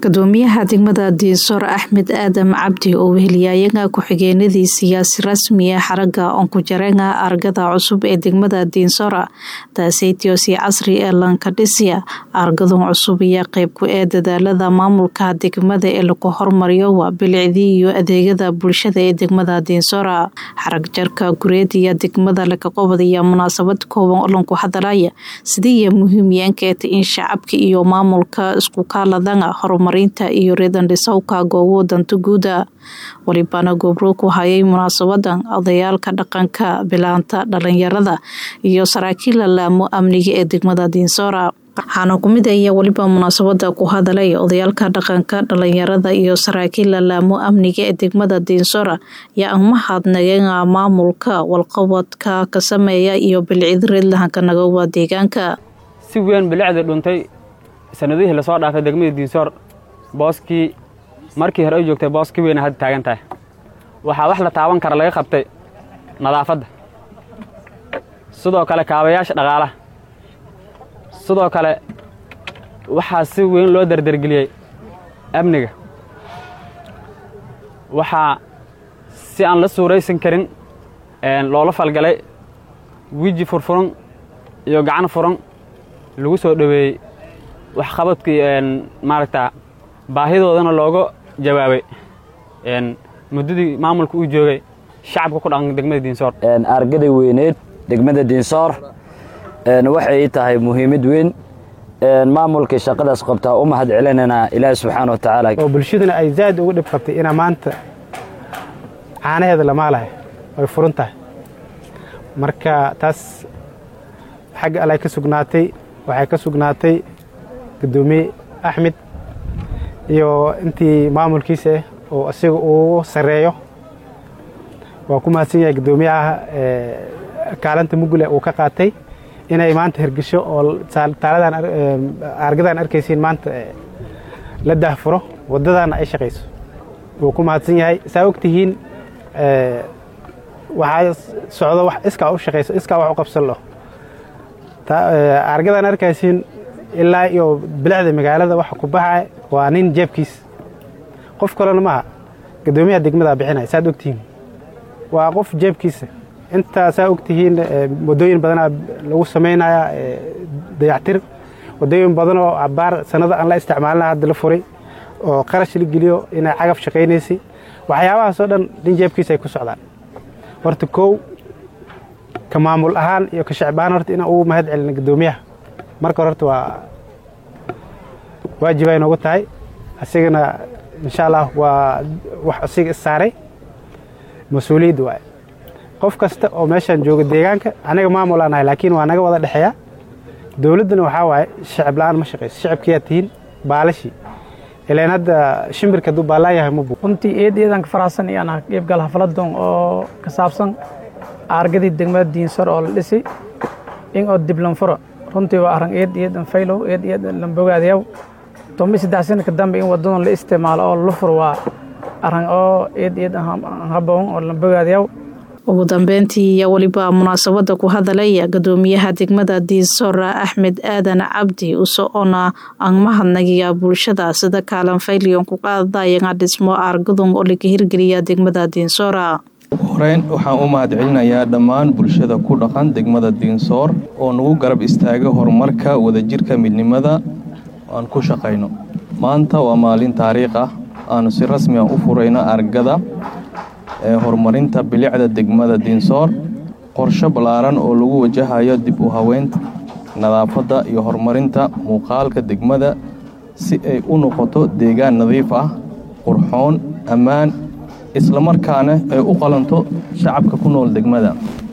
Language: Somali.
gudoomiyaha degmada diinsor axmed aadam cabdi oo weheliyayaga ku-xigeenadii siyaasi rasmiya xaraga onkujarenga argada cusub ee degmada diinsora daaseytiosi casri ee lankadhisya argadan cusub iyo qeybku ee dadaalada maamulka degmada ee lagu hormariyo waa bilicdii iyo adeegada bulshada ee degmada diinsora xarag jarka gureediya degmada lakaqobadaya munaasabad kooban oo lanku hadalaya sidiiya muhiimyaankeeta in shacabka iyo maamulka isku kaaladanga horumarinta iyo reedandhisawka goobo danta guuda walibana gobro ku hayay munaasabadan odayaalka dhaqanka bilaanta dhalinyarada iyo saraakiila laamo amniga ee degmada diinsora waxaana kumid aya weliba munaasabada ku hadalay odayaalka dhaqanka dhalinyarada iyo saraakiila laamo amniga ee degmada diinsora yaa mahadnageena maamulka walqabadka ka sameeya iyo bilcid reedlahanka nagawa deegaanka si weyn bilicda dhuntay sanadihii lasoo dhaafay degmadii diinsoor booskii markii hore ay joogtay booski weyna hadda taagan tahay waxaa wax la taaban kara laga qabtay nadaafadda sidoo kale kaabayaasha dhaqaalaha sidoo kale waxaa si weyn loo dardargeliyey amniga waxaa si aan la suuraysan karin loola falgalay wiji furfuran iyo gacan furan lagu soo dhoweeyey waxqabadkii maaragta baahidoodana looga jawaabay muddadii maamulka uu joogay shacabka ku dhaqan degmada diinsoor argaday weyneed degmada diinsoor waxay tahay muhiimad weyn maamulkii shaqadaas qabtaa u mahad celinaynaa ilaahi subxaana wa tacaala oo bulshaduna ay zaad uga dhib qabtay inaa maanta caanaheeda lamaalahay ay furan tahay marka taas xagga allay ka sugnaatay waxay ka sugnaatay gudoomiye axmed iyo intii maamulkiisa ah oo isaga uu sarreeyo waa ku mahadsan yahay guddoomiyaha kaalinta mugule uu ka qaatay inay maanta hirgesho oo taaladan argadan arkaysiin maanta la daahfuro waddadaana ay shaqayso wuu ku mahadsan yahay saa og tihiin waxaa socdo wax iskaa u shaqayso iskaa wax u qabsan lo argadan arkaysiin ilaa iyo bilicda magaalada waxa ku baxay waa nin jeebkiis qof kalena maaha guddoomiyaha degmadaa bixinaya saad ogtihiin waa qof jeebkiisa intaa saa ogtihiin waddooyin badanaa lagu samaynaya dayactir waddooyin badanoo cabaar sanado aan la isticmaalina hadda la furay oo qarash la geliyo inay cagaf shaqaynaysay waxyaabahaasoo dhan nin jeebkiisa ay ku socdaan horta kow ka maamul ahaan iyo ka shacib ahaan horta inaan ugu mahad celina guddoomiyaha marka hore horta waa waajibay noogu tahay asigana insha allah waa wax asiga issaaray mas-uuliyadda waaye qof kasta oo meeshaan jooga deegaanka anaga maamul aan ahay laakiin waa naga wada dhexeeya dowladdana waxaa waaye shacib la-aan ma shaqayso shacabkiyaa tihiin baalashii ilaan hadda shimbirka hadduu baallaan yahay ma buu runtii eed eedan ka faraxsan iyaan ah qeybgal xafladon oo ka saabsan aargadii degmada diinsor oo la dhisay in oo diblanfuro runtii waa arrin eed eedan faylow eed eedan lambogaadayaw tomi saddex sanadka dambe in waddadan la isticmaalo oo la furo waa arrin oo eed eed haboon oo lambogaadayaw ugu dambeyntii iyo weliba munaasabada ku hadalaya gudoomiyaha degmada diinsora axmed aadan cabdi usoona aan mahadnagiya bulshada sida kaalan fayliyon ku qaadadayaga dhismo aargadun oo laga hirgeliya degmada diinsora horeyn waxaan u mahad celinayaa dhammaan bulshada ku dhaqan degmada diinsoor oo nagu garab istaaga horumarka wadajirka midnimada aan ku shaqayno maanta waa maalin taariikh ah aanu si rasmi ah u furayno argada ee horumarinta bilicda degmada diinsoor qorsho ballaaran oo lagu wajahayo dib u haweynta nadaafadda iyo horumarinta muuqaalka degmada si ay u noqoto deegaan nadiif ah qurxoon ammaan islamarkaana ay u qalanto shacabka ku nool degmada